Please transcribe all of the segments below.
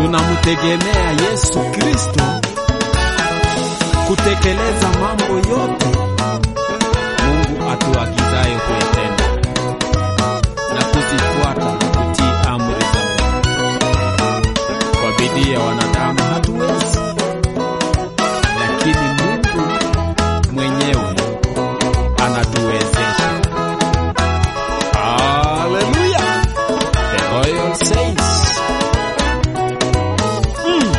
tunamtegemea Yesu Kristo kutekeleza mambo yote Mungu atuagizayo kuyatenda na kuzifuata na kutii amri za Mungu. Kwa bidii ya wanadamu hatuwezi, lakini Mungu mwenyewe anatuwezesha. Haleluya! The Royal Saints. Mm.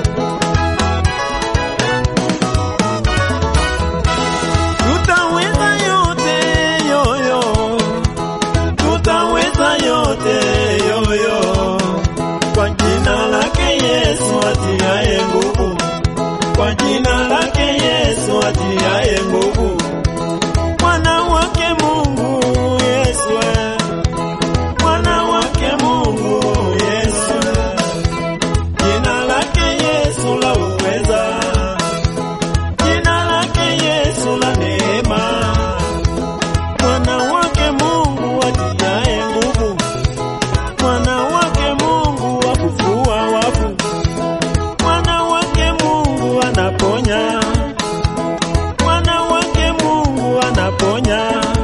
Tutaweza yote yoyo, tutaweza yote yoyo, kwa jina lake Yesu atiaye nguvu, kwa jina lake Yesu atiaye nguvu, mwana wake Mungu Yesu, mwana wake Mungu Yesu, jina lake Yesu la uweza jina lake Yesu la neema, mwana wake Mungu atiaye nguvu, mwana wake Mungu wa kufua wafu, mwana wake Mungu anaponya, mwana wake Mungu anaponya,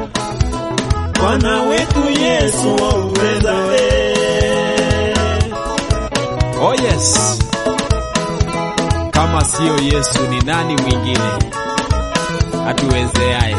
mwana wetu Yesu wa uweza eh. Oh yes. Kama siyo Yesu ni nani mwingine atuwezeaye?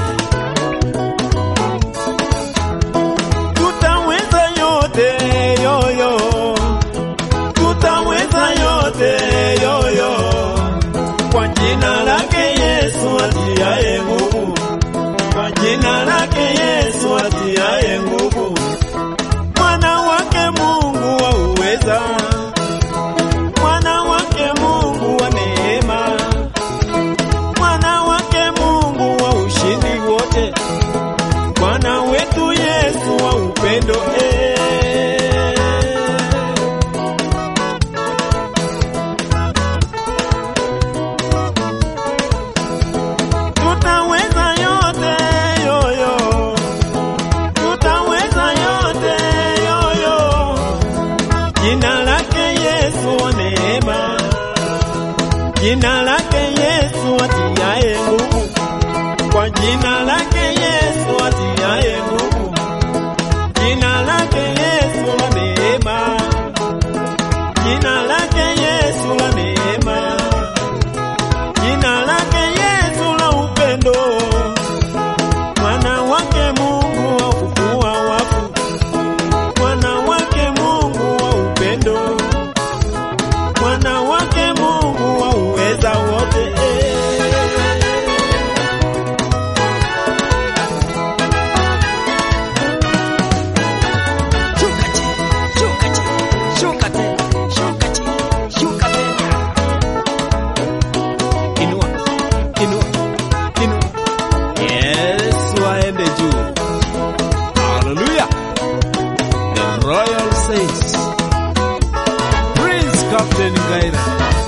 tutaweza yote yoyo, tutaweza yote yoyo, kwa jina lake Yesu atiaye nguvu, kwa jina lake Yesu atiaye nguvu, mwana wake Mungu wa uweza, mwana wake Mungu wa neema, mwana wake Mungu wa ushindi wote Bwana wetu Yesu wa upendo eh. Tutaweza yote yoyo, tutaweza yote yoyo, jina lake Yesu wa neema, jina lake Yesu atiaye nguvu kwa jina lake Yesu atiaye nguvu, jina lake Yesu la neema, jina lake Yesu la neema, jina lake Yesu la upendo, mwana wake Mungu wa kufua wafu, mwana wake Mungu wa upendo, mwana wake Mungu wa uweza wote eh. Shuka chini, shuka chini, shuka tena, shuka chini, shuka tena. Inua, inua, inua. Yesu aende juu. Haleluya. The Royal Saints. Prince Captain Ngaira.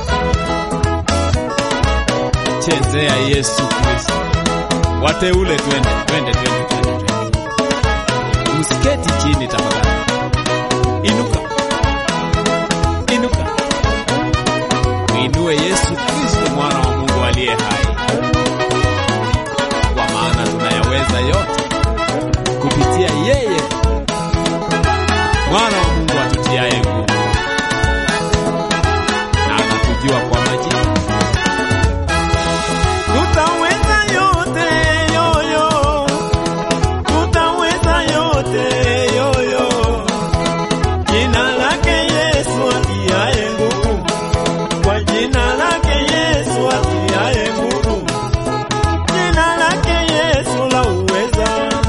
Chezea Yesu Kristo. Wateule twende, twende, twende, twende, twende. Msiketi chini tafadhali. Inuka. Inuka. Mwinue Yesu Kristo mwana wa Mungu aliye hai. Kwa maana tunayaweza yote kupitia yeye mwana wa Mungu atutiaye nguvu. Na anatujua kwa majina. Tutaweza yote yoyo, tutaweza yote yoyo, jina lake Yesu atiaye nguvu, kwa jina lake Yesu atiaye nguvu, jina lake Yesu la uweza,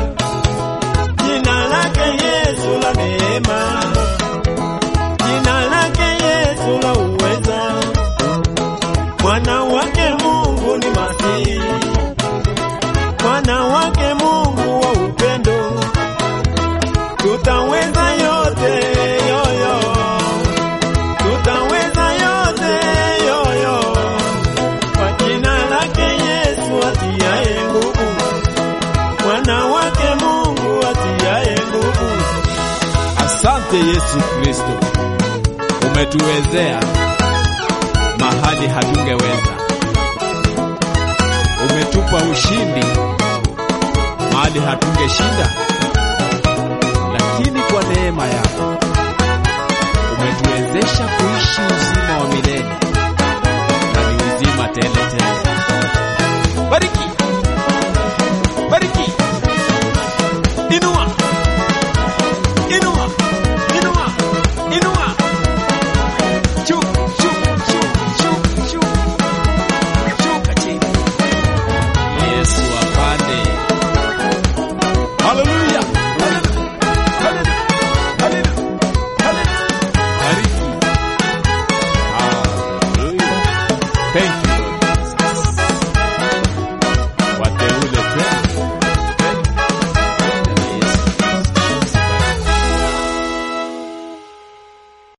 jina lake Yesu la neema, jina lake Yesu la uweza mwana wake Mungu ni Masihi, mwana wake Mungu wa upendo, tutaweza yote yoyo, tutaweza yote yoyo, kwa jina lake Yesu atiaye nguvu, mwana wake Mungu atiaye nguvu. Asante Yesu Kristo, Umetuwezea mahali hatungeweza. Umetupa ushindi mahali hatungeshinda, lakini kwa neema yako umetuwezesha kuishi uzima wa milele na ni uzima tele tele. Bariki, bariki, inua, inua, inua, inua, juu, juu, juu, juu, juu, shuka chini. Yesu apande. Haleluya, haleluya, haleluya, haleluya, haleluya. Bariki. Haleluya. Thank you.